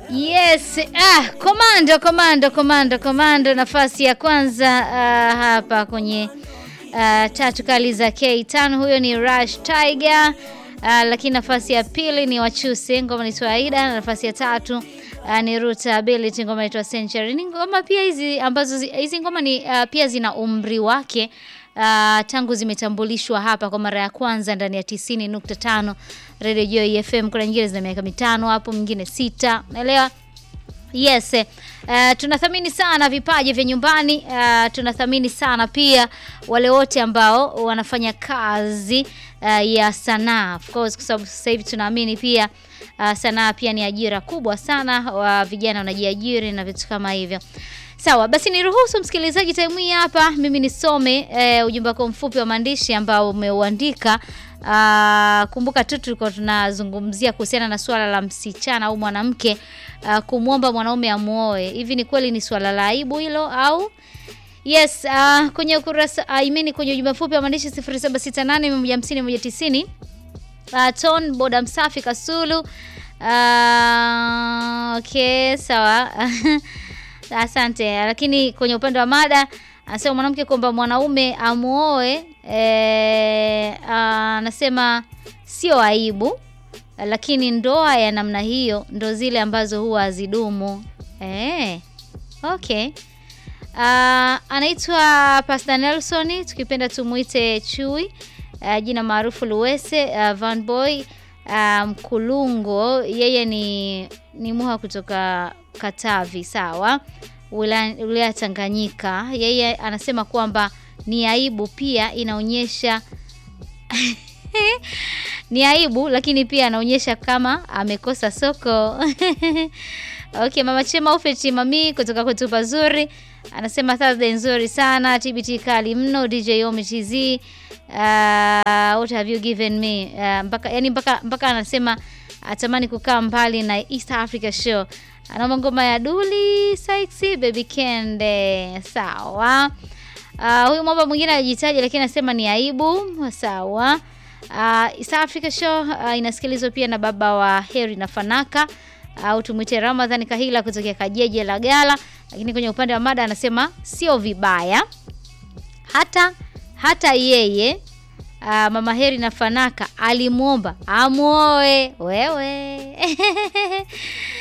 Yes, ah, komando komando komando komando, nafasi ya kwanza ah, hapa kwenye ah, tatu kali za K5, huyo ni Rush Tiger. Ah, lakini nafasi ya pili ni Wachuse, ngoma ni Swaida, na nafasi ya tatu ah, ni Ruta Ability, ngoma inaitwa Century. Ni ngoma pia hizi ambazo zi- hizi ngoma ni ah, pia zina umri wake ah, tangu zimetambulishwa hapa kwa mara ya kwanza ndani ya 90.5 Radio Joy FM. Kuna nyingine zina miaka mitano hapo, mwingine sita, unaelewa? Yes, eh, tunathamini sana vipaji vya nyumbani. Uh, tunathamini sana pia wale wote ambao wanafanya kazi uh, ya sanaa of course, kwa sababu sasa hivi tunaamini pia uh, sanaa pia ni ajira kubwa sana, wa vijana wanajiajiri na vitu kama hivyo. Sawa, basi niruhusu msikilizaji time hii hapa mimi nisome eh, ujumbe wako mfupi wa maandishi ambao umeuandika. Ah, kumbuka tu tulikuwa tunazungumzia kuhusiana na suala la msichana au mwanamke ah, kumwomba mwanaume amuoe. Hivi ni kweli ni swala la aibu hilo au Yes, uh, kwenye ukurasa uh, imeni kwenye ujumbe mfupi wa maandishi 0768150190 uh, Ton boda msafi Kasulu. Uh, okay, sawa. Asante. Lakini kwenye upande wa mada anasema mwanamke kwamba mwanaume amuoe eh, anasema sio aibu, lakini ndoa ya namna hiyo ndo zile ambazo huwa hazidumu. Eh, okay. Uh, anaitwa Pastor Nelson, tukipenda tumuite Chui. Uh, jina maarufu Luwese uh, Van Boy uh, Mkulungo, yeye ni ni muha kutoka Katavi, sawa, wilaya wilaya ya Tanganyika. Yeye anasema kwamba ni aibu, pia inaonyesha ni aibu, lakini pia anaonyesha kama amekosa soko. Okay, Mama Chema Ufeti Mami kutoka kwetu pazuri anasema Thursday nzuri sana, TBT kali mno, DJ Omi TZ. Uh, what have you given me? Uh, mpaka yani mpaka mpaka anasema atamani kukaa mbali na East Africa show. Anaomba ngoma ya Duli Sexy Baby Kende. Sawa. Uh, huyu mwamba mwingine anajitaja lakini anasema ni aibu. Sawa. Uh, East Africa show uh, inasikilizwa pia na baba wa Heri na Fanaka au tumwite Ramadhani Kahila kutokea Kajeje la Gala, lakini kwenye upande wa mada anasema sio vibaya hata hata yeye aa, mama Heri na Fanaka alimwomba amuoe wewe.